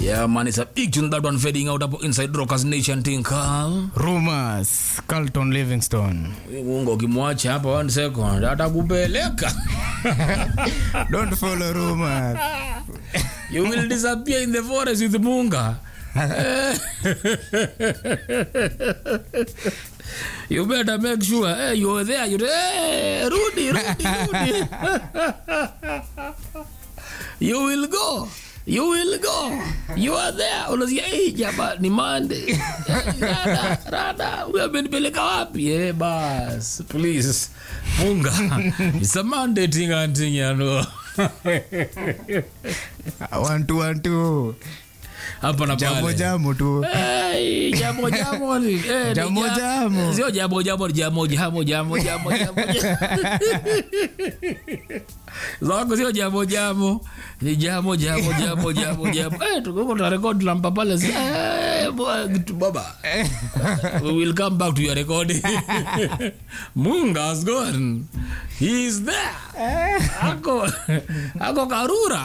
Yeah, man, it's a big tune that one fading out up inside Rockers Nation thing, Carl. Rumors, Carlton Livingston. Mungu ukimwacha hapa one second atakupeleka. Don't follow rumors. You will disappear in the forest with Munga. you better make sure hey, you're there. You hey, Rudy, Rudy, Rudy. you will go. You will go. You are there. Unasikia hey, jaba ni Monday. Rada, rada. Huyu amenipeleka wapi? Eh, bas. Please. Munga. It's a Monday thing and thing, you know. One two one two. Hapa na Jambo pale. jambo tu. Hey, jambo jambo ni eh, ni Jambo ja- jambo. sio jambo jambo ni jambo jambo jambo jambo jambo zako sio jambo jambo ni jambo jambo jambo jambo jambo eh tuko tuna record lampa pale si eh boy, kitu baba we will come back to your recording Munga has gone he is there ako ako karura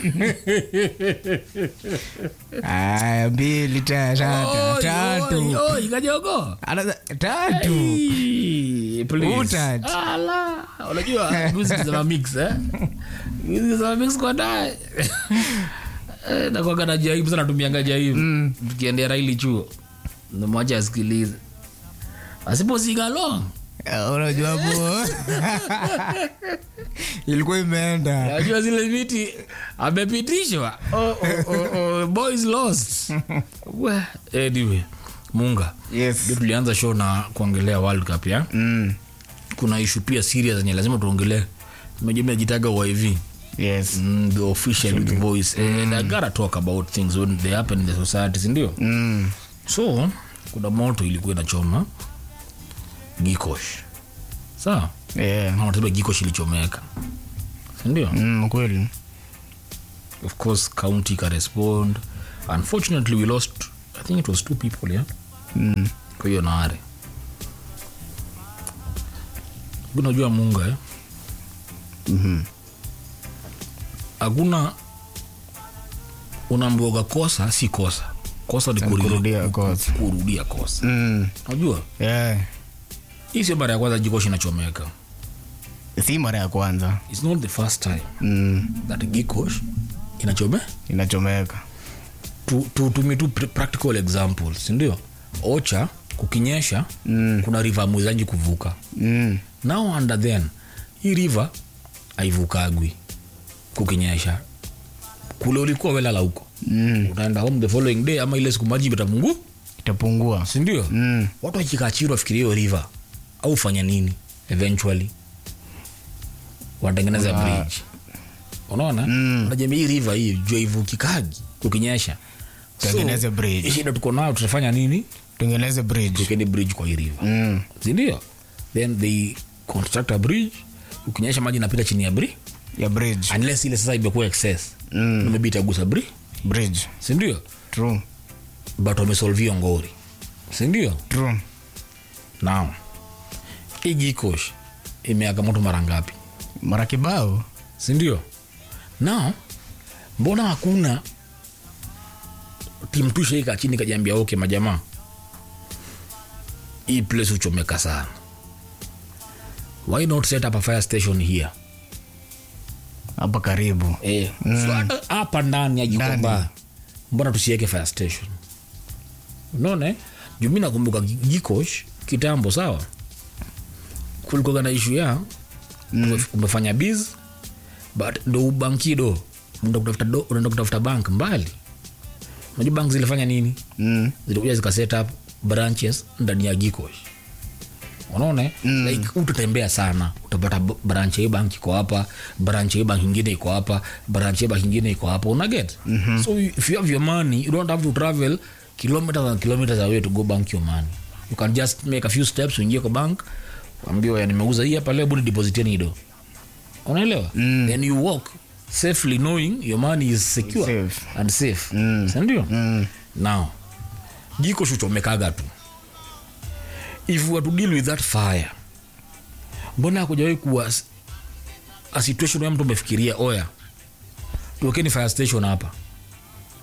Aya, mbili ta- tatu. Oi, Tatu. oi, oi, kajogo Another- Tatu. Hey, please. Utach. Ala, unajua music za mix eh music za mix kwa dai Eh, nakuwaga na jaibu sana tumianga jaibu tukiendea raili chuo namwacha asikilize asipo sing along Eh, Unajua hapo. Ilikuwa imeenda. najua zile viti amepitishwa oh, oh, oh, oh, boys lost We, anyway munga Yes. ndio tulianza show na kuongelea world cup ya Mm. kuna ishu pia serious zenye lazima tuongelee mejua najitaga YV Yes. mm, the official youth voice and I gotta talk about things when they happen in the society sindio Mm. so kuna moto ilikuwa inachoma gikosh sawa Yeah. nawatabia gikosh ilichomeka sindio Mm, kweli. of course county ikarespond unfortunately we lost i think it was two people yeah Mm. kwa hiyo naare unajua munga eh? Mhm. hakuna unaambiwaga kosa si kosa kosa ni kuri- Kurudia kosa. kurudia kosa Mm. unajua Yeah. hii sio mara ya kwanza jikoshi inachomeka Si mara ya kwanza. its not the first time Mm. that gikosh inachome Inachomeka. tu- tutumie tu pr- practical examples sindio ocha kukinyesha Mm. kuna river mwezanji kuvuka Mm. now under then hii river aivukagwi kukinyesha kule ulikuwa welala huko Mm. utaenda home the following day ama ile siku maji itapungu Itapungua. sindio Mm. watu wakikachiri wafikiria hiyo river au fanya nini eventually wanatengeneza Kuna- bridge unaona Mm. najamii hii river hii jua ivukikagi kukinyesha Tengeneze bridge. shida tuko nayo tutafanya nini Tengeneze bridge. tukeni bridge kwa hii river Mm. sindio then they construct a bridge ukinyesha maji inapita chini ya bridge Ya bridge. unless ile sasa imekuwa excess Mm. maybe itagusa bridge Bridge. sindio True. but wamesolve hiyo ngori sindio True. now hii gikosh imeaka moto mara ngapi Mara kibao. sindio now mbona hakuna timu tushaika chini kajiambia okay majamaa hii place huchomeka sana why not set up a fire station here Hapa karibu. eh, so hata hapa ndani ya Ndani. jikomba mbona tusiweke fire station unaona eh? juu mi nakumbuka Gi- gikosh kitambo sawa kulikuwa na ishu ya mm. umefanya biz but ndo ubankido unaenda kutafuta do- unaenda kutafuta bank mbali unajua bank zilifanya nini Mm. zilikuja zika set up branches ndani ya gikosh unaona eh? mm. like utatembea sana utapata b- branch ya hii bank iko hapa branch ya hii bank ingine iko hapa branch ya hii bank ingine iko hapa unaget mm-hmm. so if you have your money you don't have to travel kilometers and kilometers away to go bank your money you can just make a few steps uingie kwa bank ambiwa ya nimeuza hii hapa leo budi depositieni hido unaelewa mm. then you walk safely knowing your money is secure Safe. and safe Mm. sindio Mm. now jiko shuchomekaga tu if we were to deal with that fire mbona akujawahi kuwa s- a situation ya mtu umefikiria oya tuwekeni fire station hapa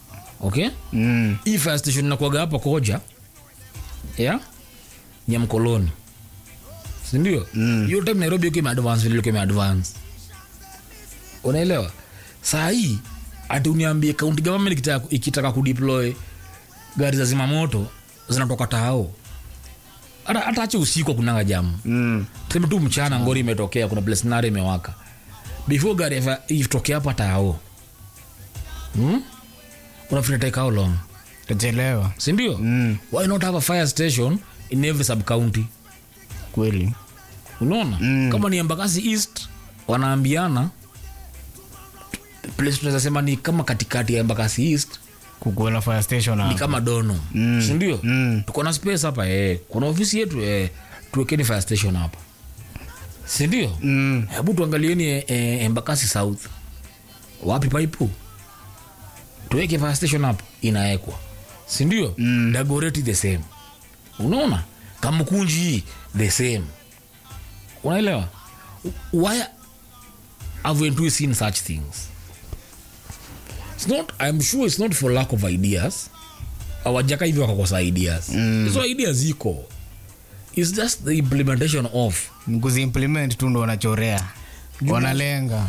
okay Mm. hii fire station inakuaga hapa koja ya nyamkoloni sindio hiyo time nairobi iko imeadvance vile iko imeadvance unaelewa saa hii ati uniambie county government ikitaka, ikitaka kudeploy gari za zimamoto zinatoka tao hata hata ache usiku kunanga jamu Mm. tuseme tu mchana ngori imetokea kuna place nare imewaka before gari eva- itokea hapa tao hmm? unafikiri take how long Tachelewa. sindio Mm. why not have a fire station in every sub county Kweli. unaona Mm. kama ni embakasi east wanaambiana place tunaweza sema ni kama katikati ya embakasi east Kukuwa na fire station ni hapa. kama dono Mm. sindio Mm. tuko na space hapa eh. kuna ofisi yetu eh. tuwekeni fire station hapa sindio Mm. hebu tuangalieni eh, eh, embakasi south wapi paipu tuweke fire station hapo inaekwa sindio Mm. dagoreti the same unaona kamkunji the same unaelewa why haven't we seen such things it's not, i'm sure it's not for lack of ideas awajaka hivi wakakosa ideas Mm. hizo ideas ziko it's just the implementation of Ni kuziimplement tu ndo wanachorea. Wanalenga.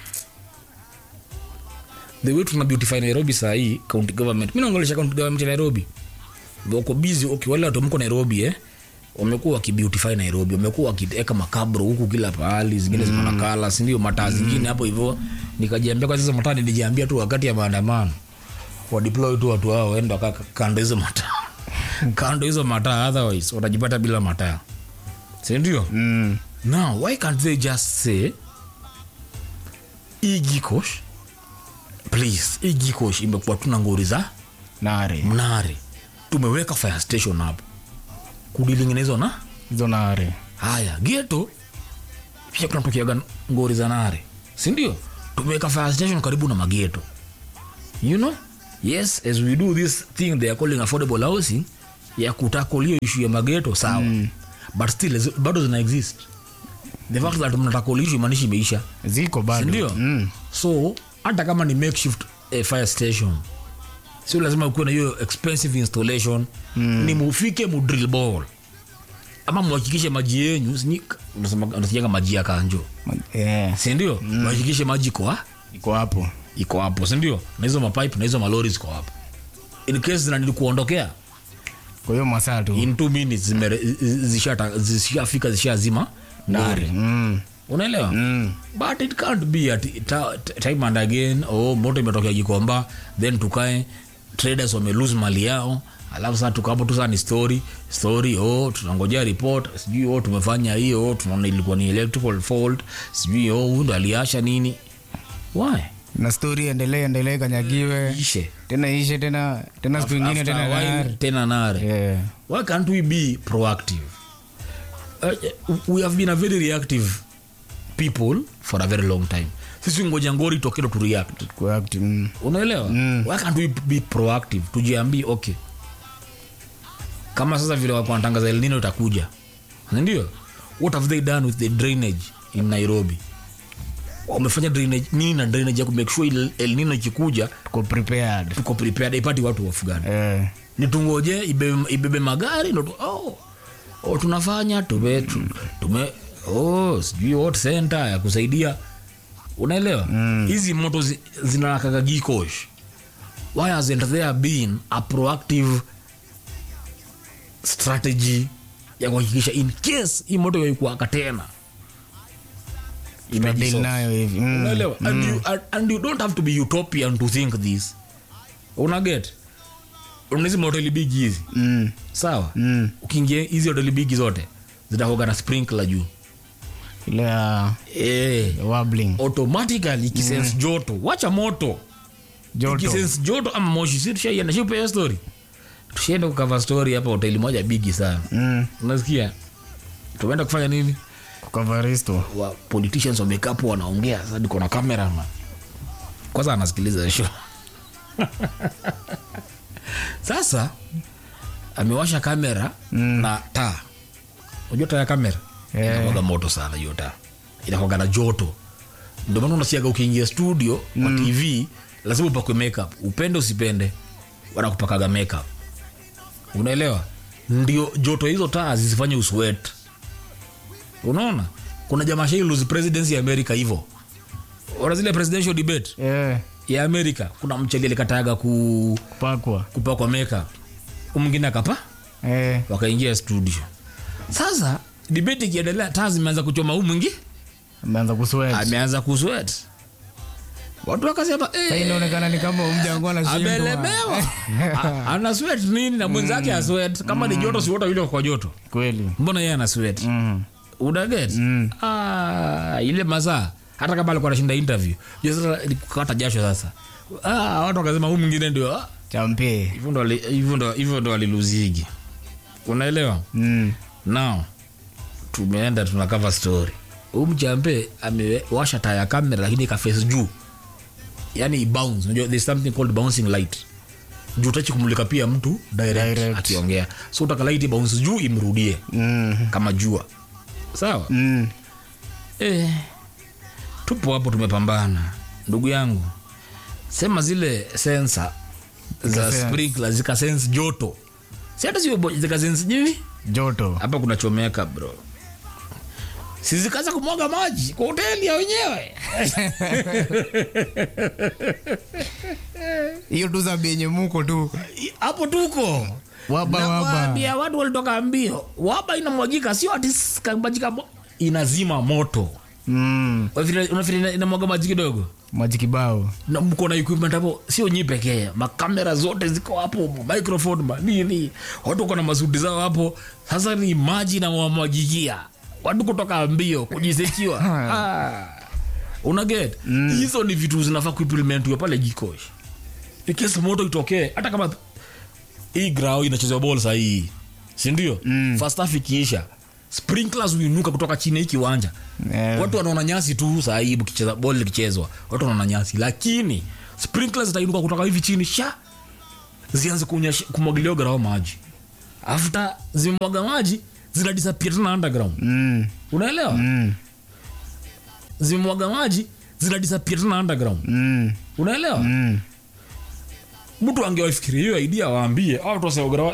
the way tuna beautify nairobi sahii county government mi naongelesha county government ya nairobi wako busy okay, wale watu mko nairobi eh wamekuwa wakibeautify nairobi wamekuwa wakiweka makabro huku kila pahali zingine ziko na kala sindio mataa zingine hapo hivyo nikajiambia kwa sasa mataa nilijiambia tu wakati ya maandamano wadeploy tu watu hao waende wakaa kando hizo mataa kando hizo mataa otherwise watajipata bila mataa sindio Mm. now why can't they just say igikosh please igikosh imekuwa tuna ngori za Nare. mnare tumeweka fire station hapo kudilinginezo na Hizo nare. haya geto pia kunatokeaga ngori za nare sindio tumeweka fire station karibu na mageto you know yes as we do this thing they are calling affordable housing ya kutakolio ishu ya mageto sawa mm. but still zi- bado zina exist the fact that mnatakoli ishu imanishi imeisha Ziko bado. sindio Mm. so hata kama ni makeshift eh, fire station sio lazima ukuwe na hiyo expensive installation mm. ni mufike mudrill ball ama muhakikishe maji yenyu unasikianga maji ya kanjo Yeah. sindio mm. muhakikishe maji iko ha- Iko hapo. iko hapo sindio na hizo mapipe na hizo malori ziko hapo in case zinanili kuondokea Kwa hiyo masaa tu. in two minutes zimere- zishata- zishafika zishazima Nare. lori. Mm. unaelewa Mm. but it can't be at ta, ta- time and again oh, moto imetokea gikomba then tukae traders wame lose mali yao alafu saa tukapo tu saa ni story story oh, tunangojea report sijui oh, tumefanya hiyo oh, tunaona ilikuwa ni electrical fault sijui oh, huyu ndo aliasha nini why Na story endelee endelee kanyagiwe. ishe Tena ishe tena tena siku ingine After tena a while, nare. tena nare Yeah. why can't we be proactive uh, we have been a very reactive people for a very long time sisi ngoja ngori tokelo tu react Kwa active. Mm. unaelewa Mm. why can't we be proactive tujiambie okay kama sasa vile wako wanatangaza elnino itakuja ndio what have they done with the drainage in nairobi wamefanya drainage nini na drainage ya kumake sure il- elnino ikikuja Tuko prepared. tuko prepared ipati watu wafugani Eh. nitungoje ibebe, ibebe magari ndo tu- oh, oh, tunafanya tume, tu- tume oh, sijui what center ya kusaidia unaelewa hizi mm. moto zi, zinakaga gikosh why hasn't there been a proactive strategy ya kuhakikisha in case hii moto yaikuaka tena Tunadeal imejisolve. nayo hivi. Mm. unaelewa and, you, and, and you don't have to be utopian to think this unaget unahizi mahoteli bigi hizi Mm. sawa Mm. ukiingia hizi hoteli bigi zote zitakoga na sprinkler juu Ile ya eh, wobbling. automatically ikisense joto wacha moto Joto. ikisense joto ama moshi si tushaienda shipea story tushaenda kukava story hapa hoteli moja bigi sana Mm. unasikia tumeenda kufanya nini Kukavaristo. wa politicians wamekaa hapo wanaongea sasa niko na kamera man kwanza anasikiliza show sasa amewasha kamera mm. na taa unajua taa ya kamera Eh. inakwaga moto sana hiyo taa inakwaga na joto ndio maana unasiaga ukiingia studio mm. kwa tv lazima upakwe makeup upende usipende wanakupakaga makeup unaelewa ndio joto hizo taa zisifanye uswet unaona kuna jamaa shai lose presidency ya america hivo ona zile presidential debate Eh, ya america kuna mcheli alikataga ku, kupakwa kupakwa makeup mwingine akapa Eh, wakaingia studio sasa debate ikiendelea taa zimeanza kuchoma huu mwingi ameanza kusweat ameanza kuswet watu wakasema Sasa eh, inaonekana ni kama mjango anashindwa amelemewa A- ana sweat nini na mwenzake mm. aswet kama ni joto si wote yule kwa joto kweli mbona yeye ana sweat Mm. unaget Mm. ah, ile masaa hata kama alikuwa anashinda interview jua sasa ni kukata jasho sasa ah, watu wakasema huu mwingine ndio ah, champe hivyo ndo ali- hivyo ndo hivyo ndo aliluzigi unaelewa Mm. now tumeenda tuna cover story huu mchampe amewasha taa ya kamera lakini ikaface juu yani bounce unajua there's something called bouncing light juu utachi kumulika pia mtu direct, Direct. akiongea so utaka light bounce juu imrudie Mm. kama jua sawa Mm. eh, tupo hapo tumepambana ndugu yangu sema zile sensa za Zikasense. sprinkler zikasense joto si hata sio bo- zikasense jivi joto hapa kunachomeka bro sizikaza kumwaga maji kwa hoteli ya wenyewe hiyo tu za benye muko tu hapo tuko Waba, waba. Nakwambia, watu walitoka mbio waba inamwagika sio ati kabajika inazima moto mm. Unafikiri- unafikiri ina- inamwaga maji kidogo maji kibao na mko na equipment hapo sio nyi pekee makamera zote ziko hapo microphone manini watu wako na masuti zao hapo sasa ni maji na wamwagikia watu kutoka mbio kujisekiwa ah. unaget hizo ni vitu zinafaa kuimplementiwa pale jikosh ikesi moto itokee hata kama hii grao inachezewa bol sahii sindio mm. first half ikiisha sprinklers huinuka kutoka chini ya hii kiwanja Eh. watu wanaona nyasi tu sahii kicheza bol likichezwa watu wanaona nyasi lakini sprinklers zitainuka kutoka hivi chini sha zianze kunyesha- kumwagilia grao maji after zimemwaga maji zina disappear tena underground mm. unaelewa Mm. zimemwaga maji zina disappear tena underground Mm. unaelewa Mm. mtu angewafikiria hiyo idea waambie au tuwaseogra